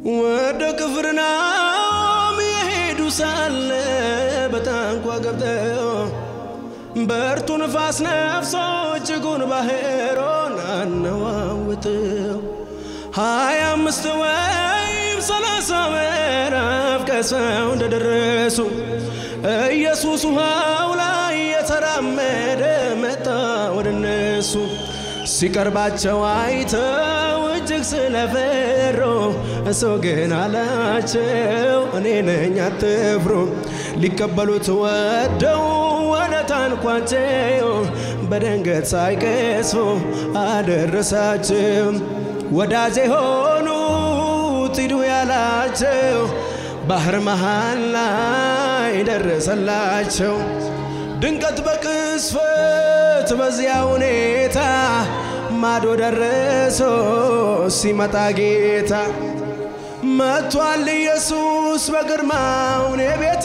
ወደ ቅፍርናሆም የሄዱ ሳለ በታንኳ ገብተው በርቱ ንፋስ ነፍሶ እጅጉን ባሕሩን አነዋውጠው ሀያ አምስት ወይም ሰላሳ ምዕራፍ ቀዝፈው እንደደረሱ ኢየሱስ ውሃው ላይ የተራመደ መጣ ወደ እነሱ። ሲቀርባቸው አይተው እጅግ ስለፈሩ እሱ ግን አላቸው እኔ ነኝ አትፍሩ። ሊቀበሉት ወደው ወደ ታንኳቸው በድንገት ሳይቀስፉ አደረሳቸው። ወዳጄ ሆኑት ሂዱ ያላቸው ባህር መሃል ላይ ደረሰላቸው። ድንገት በቅስፈት በዚያ ሁኔታ ማዶ ደረሶ ሲመጣ ጌታ መጥቷል ኢየሱስ በግርማው እኔ ቤት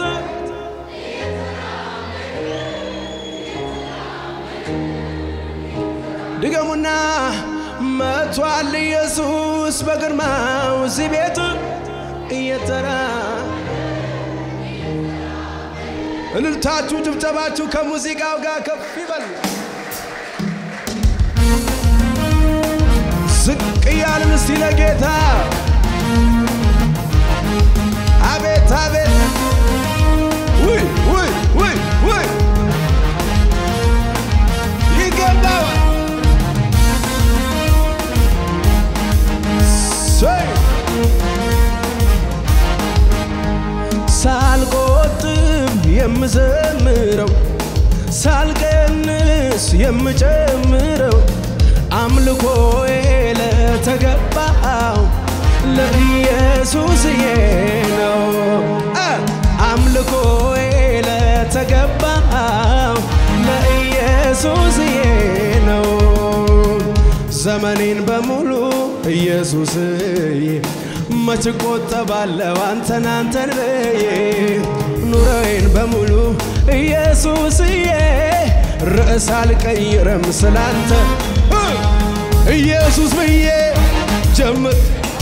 ድገሙና መጥቷል ኢየሱስ በግርማው እዚህ ቤት እየተራ እልልታችሁ ጭብጨባችሁ ከሙዚቃው ጋር ከፍ ይበል። ዝቅ እያልን እስቲ ለጌታ አቤት አቤት ውይ ውይ ውይ ውይ ይገባዋል ሰይ ሳልቆጥብ የምዘምረው ሳልቀንስ የምጨምረው አምልኮዬ ለተገባው ለኢየሱስዬ ነው። አምልኮዬ ለተገባው ለኢየሱስዬ ነው። ዘመኔን በሙሉ ኢየሱስዬ መች ቆጠባለሁ አንተን አንተን ብዬ ኑሮዬን በሙሉ ኢየሱስዬ ርዕስ አልቀይርም ስላንተ ኢየሱስ ብዬ ጀምር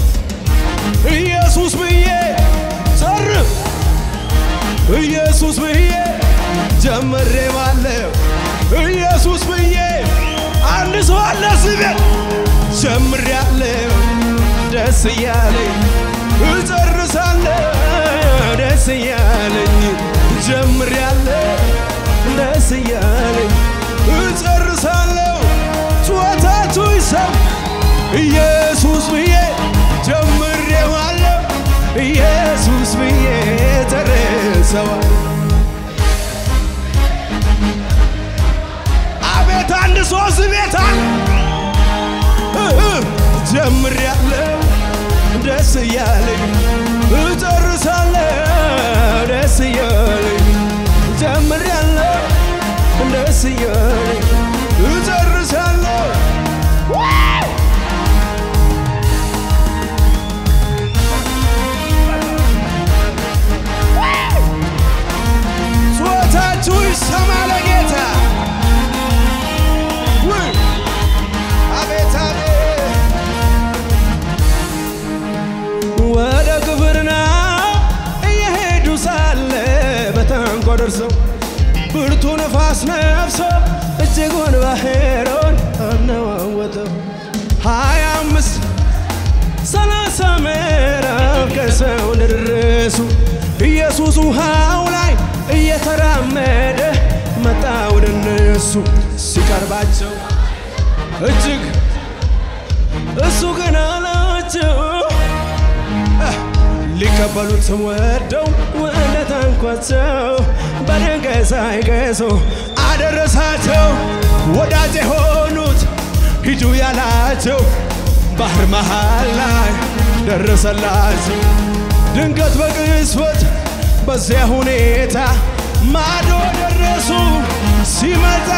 ኢየሱስ ብዬ ጨርስ ኢየሱስ ብዬ ጀምሬ ባለው ኢየሱስ ብዬ አንድ ሰው አለ ስቤ ጀምሬ ያለው ደስ እያለኝ እጨርሳለሁ ደስ እያለኝ ጀምሬ ያለው ደስ እያለኝ እጨርሳለሁ ጩኸታችሁ ይሰም ኢየሱስ ብዬ ጀምሬዋለሁ ኢየሱስ ብዬ ጨርሰዋል አቤት አንድ ሶስት ቤት ጀምሬያለሁ ደስ እያለኝ እጨርሳለሁ ደስ እያለኝ ጀምሬያለሁ ደስ እያለኝ እጨርሳለሁ ጩኸታችሁ ይሰማ ለጌታ ውይ አቤት አቤት ወደ ግብርና እየሄዱ ሳለ በታንኳ ደርሰው ብርቱ ነፋስ ነፍሶ እጅጉን ባሕሩን አነዋወጠው። ሀያ አምስት ሰላሳ ምዕራፍ ከሰው እንደደረሱ ኢየሱስ ውሃው ላይ እየተራመደ መጣ ወደ እነሱ ሲቀርባቸው እጅግ እሱ ግን አላቸው ሊቀበሉት ወደው ወደ ታንኳቸው በድንጋይ ሳይገሱ አደረሳቸው። ወዳጅ የሆኑት ሂዱ ያላቸው ባህር መሃል ላይ ደረሰላቸው። ድንገት በቅጽበት በዚያ ሁኔታ ማዶ ደረሱ። ሲመጣ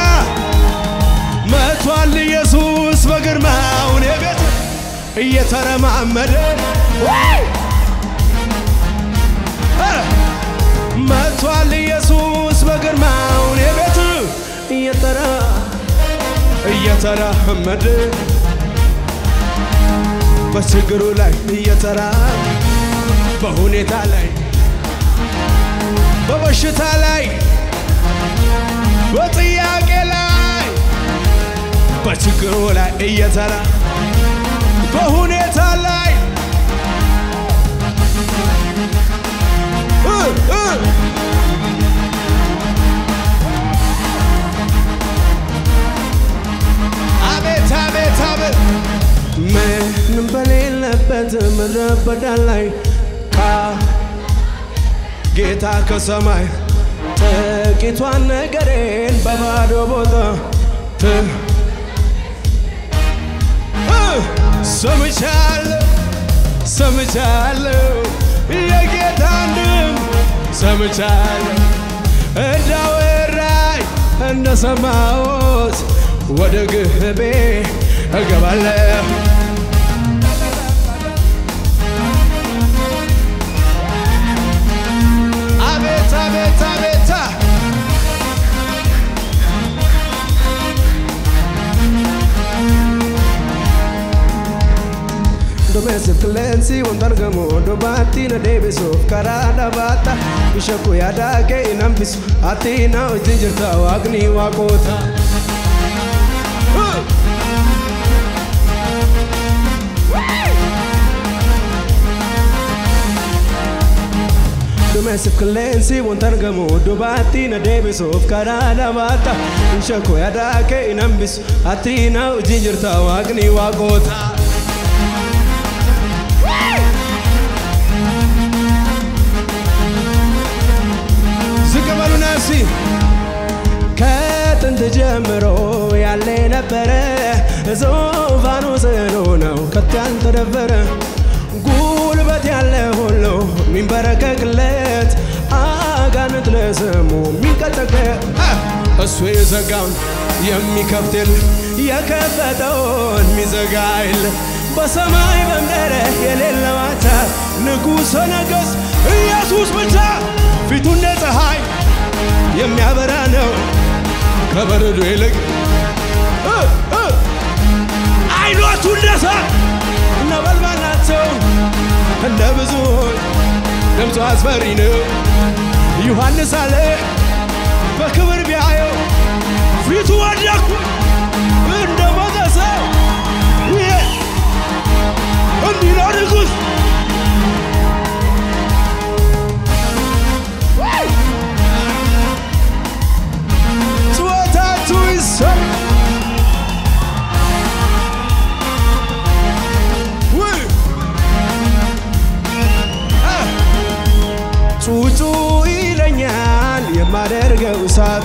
መቷል ኢየሱስ በግርማውን የቤት እየተረማመደ መቷል ኢየሱስ በግርማውን የቤት እየተራ እየተራመደ በችግሩ ላይ እየተራ በሁኔታ ላይ በበሽታ ላይ በጥያቄ ላይ በችግሩ ላይ እየተራ በሁኔታ ላይ እ እ አቤት አቤት አቤት ምንም በሌለበት ምድረ በዳ ላይ ቃ ጌታ ከሰማይ ጥቂቷን ነገሬን በባዶ ቦታ ት እ ሰምቻለሁ ሰምቻለሁ የጌታን ድምፅ ሰምቻለሁ እንዳወራኝ እንደሰማሁት ወደ ግቤ እገባለሁ አቤት አቤት አቤት Domestic cleansi wandargamo dobatti na deebisuuf karaa dhabaata bishakku yaadaa kee hin hambisu ati na wajjin jirta waaqni waaqoota. Domestic cleansi wandargamo dobatti na deebisuuf karaa dhabaata bishakku yaadaa kee hin hambisu ati na wajjin jirta waaqni waaqoota. ዝቅ በሉና እስቲ ከጥንት ጀምሮ ያለ ነበረ ዙፋኑ ጽኑ ነው ከቶ ያልተደፈረ ጉልበት ያለ ሁሉ የሚንበረከክለት አጋንንት ለስሙ የሚንቀጠቀ እሱ የዘጋውን የሚከፍት የለ የከፈተውን የሚዘጋ የለ በሰማይ በምድር የሌለ ማታ ንጉሠ ነገሥት ኢየሱስ ብቻ ፊቱ እንደ ፀሐይ የሚያበራ ነው ከበረዶ ይልቅ እ እ አይኖቹ እንደ እሳት ነበልባል ናቸው እንደ ብዙዎች ድምፁ አስፈሪ ነው ዮሐንስ አለ በክብር ቢያየው ፊቱ ወደኩ እንደ ሞተ ሰው ይህ እንዲህ ነው ንጉሥ ጩኸታችሁ ይሰማ ውይ! አ! ጩጩ ይለኛል የማደርገው ሳጣ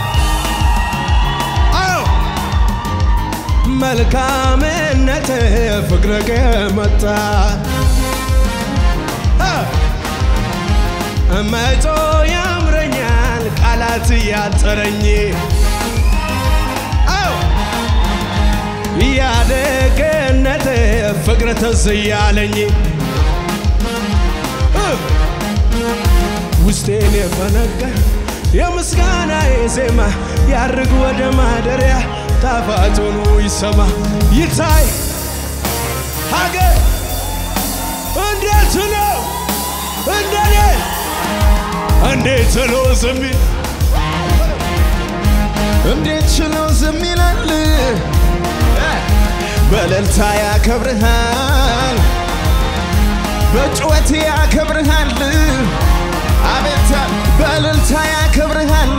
አዎ መልካምነት ፍቅረ ከመጣ አ! መጮ ያምረኛል ቃላት ያጠረኝ አዎ ያደገነት ፍቅር ትዝ ያለኝ እ ውስጤን የፈነቀ የምስጋና ዜማ ያርግ ወደ ማደሪያ ጣፋጭ ሆኖ ይሰማ ይታይ ሀገር እንዴት ነው እንደኔ እንዴት ችሎ ዝም ይል? እንዴት ችሎ ዝም ይላል? በእልልታ ያከብርሃል፣ በጩኸት ያከብርሃል። አቤት በእልልታ ያከብርሃል።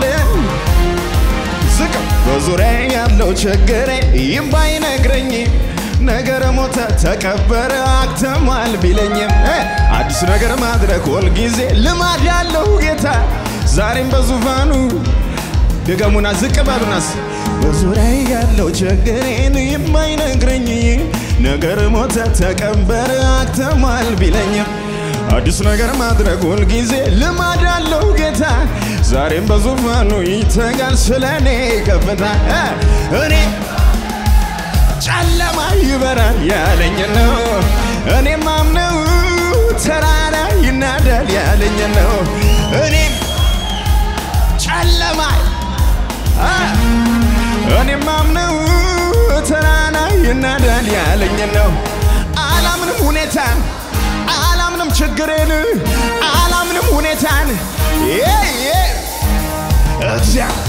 ዝቅ በዙሪያ ያለው ችግሬ ይም ባይነግረኝ ነገር ሞተ ተቀበረ አክተሟል ቢለኝም እ አዲስ ነገር ማድረግ ሁልጊዜ ልማድ ያለው ጌታ ዛሬም በዙፋኑ ድገሙና ዝቅ በሉናስ በዙሪያ ያለው ችግሬን የማይነግረኝ ነገር ሞተ ተቀበረ አክተሟል ቢለኝም አዲስ ነገር ማድረግ ሁልጊዜ ልማድ አለው ጌታ ዛሬም በዙፋኑ ይተጋል ስለ እኔ ከፍታ እ እኔ ጨለማ ይበራል ያለኝ ነው እኔ ማምነው ተራራ ይናዳል ያለኝ ነው እኔም ጨለማ አ፣ እኔ ማምነው ተራራ ይናዳል ያለኝ ነው አላምንም ሁኔታን አላምንም ችግር ችግሬን አላምንም ሁኔታን እግዚአብሔር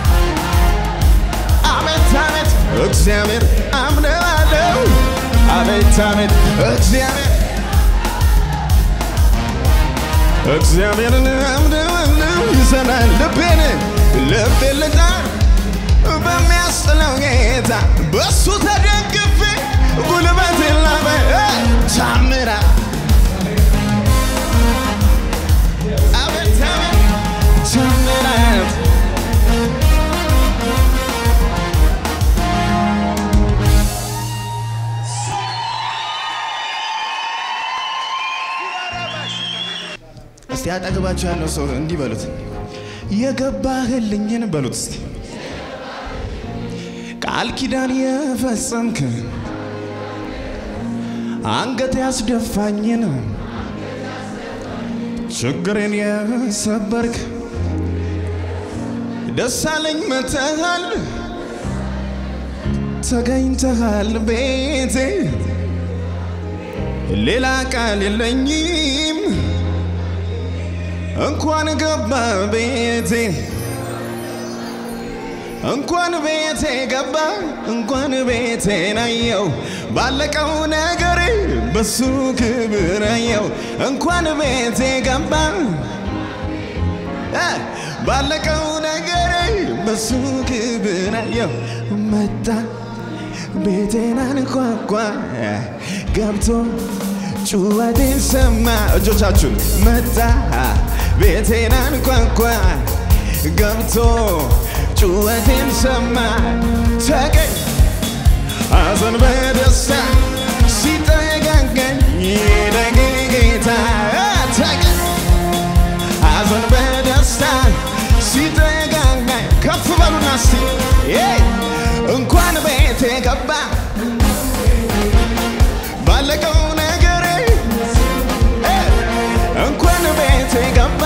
አቤት አቤት እግዚአብሔር አምነዋለሁ አቤት አቤት እግዚአብሔር እግዚአብሔርን አምነዋለሁ ይሰናል ልቤን ልቤን ልጣል በሚያስጥለው ጌታ በሱ ተደግፌ ጉልበት ላበ ታምራ አቤት አቤት ታምራት እስቲ አጠገባችሁ ያለው ሰው እንዲህ በሉት፣ የገባህልኝን በሉት እስቲ ቃል ኪዳን የፈጸምክ አንገት ያስደፋኝን ችግሬን የሰበርክ ደሳለኝ መተሃል ተገኝተሃል ቤቴ ሌላ ቃል የለኝም እንኳን ገባ ቤቴ እንኳን ቤቴ ገባ እንኳን ቤቴ ናየው ባለቀው ነገር በሱ ክብር አየው እንኳን ቤቴ ገባ እ ባለቀው ነገር በሱ ክብር አየው መጣ ቤቴን አንኳኳ ገብቶ ጩኸቴን ሰማ እጆቻችሁን መጣ ቤቴን አንኳኳ ገብቶ ጩኸቴን ሰማ ተገኝ ሐዘን በደስታ ሲጠጋጋኝ ደግ ጌታ ተገኝ ሐዘን በደስታ ሲጠጋጋኝ ከፍ በሉና እስቲ እንኳን ቤቴ ገባ ባለቀው ነገር እንኳን ቤቴ ገባ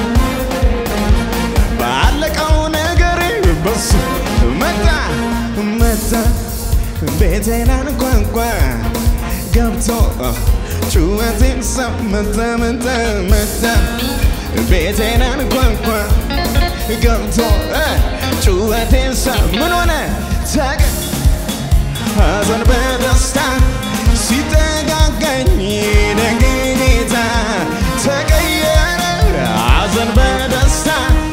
ባለቀው ነገር በሱ መጣ መጣ ቤቴን አንኳኳ ገብቶ ጩኸቴን ሰመተ መጣ መጣ ቤቴን አንኳኳ ገብቶ ጩኸቴን ሰ ምን ሆነ ተገ ሐዘን በደስታ ሲጠጋጋኝ ደግ ጌታ ተቀየረ ሐዘን በደስታ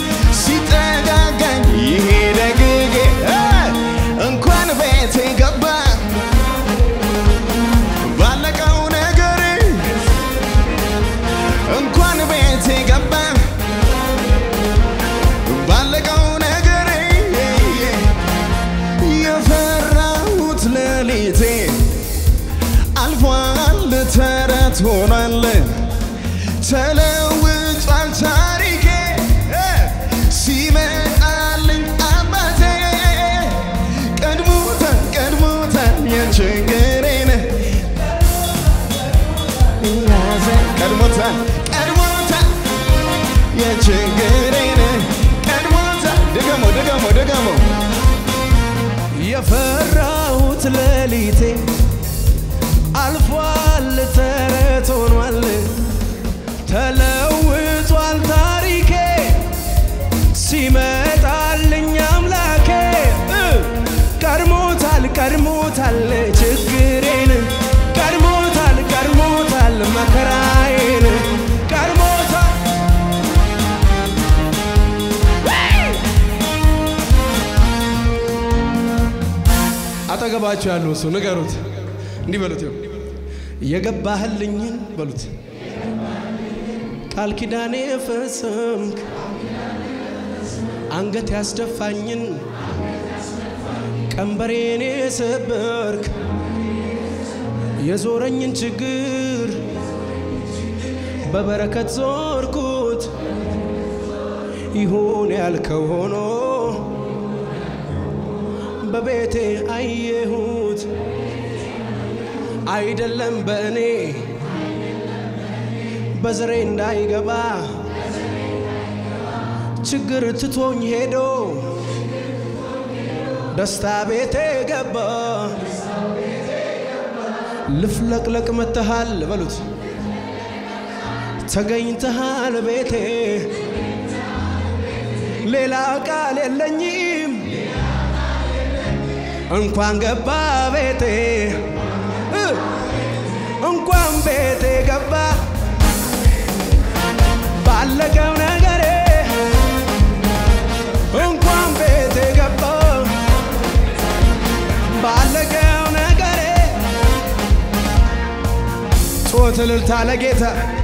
ሲጠጋጋኝ ይሄ ደግ ጌታ እንኳን ቤቴ ገባ ባለቀው ነገር እንኳን ቤቴ ገባ ባለቀው ነገር የፈራሁት ሌሊቴ አልፏል ተረት ሆኗል ተለውጧል ታሪኬ ሲመጣልኝ አባቴ ቀድሞታል ቀድሞታል የችግሬን ያዘን ቀድሞታል ቀድሞታል የችግሬን ቀድሞታል ድገሞ ድገሞ ድገሞ የፈራሁት ሌሊቴ አልፏል ተረት ሆኗል ተለውጧል ታሪኬ ሲመጣልኝ አምላኬ እ ቀድሞታል ቀድሞታል ችግሬን ቀድሞታል ቀድሞታል መከራዬን ቀድሞታል አጠገባቸው ያለው ሰው ንገሩት፣ እንዲህ በሉት፣ ይኸው የገባህልኝን በሉት፣ ቃል ኪዳኔ ፈጸምክ፣ አንገት ያስደፋኝን ቀንበሬን የሰበርክ የዞረኝን ችግር በበረከት ዞርኩት ይሁን ያልከው ሆኖ በቤቴ አየሁት አይደለም በእኔ በዘሬ እንዳይገባ ችግር ትቶኝ ሄዶ ደስታ ቤቴ ገባ ልፍለቅለቅ መተሃል በሉት ተገኝተሃል ቤቴ ሌላ ቃል የለኝም እንኳን ገባ ቤቴ እ እንኳን ቤቴ ገባ ባለቀው ነገሬ እንኳን ቤቴ ገባ ባለቀው ነገሬ ጮት እልልታ ለጌታ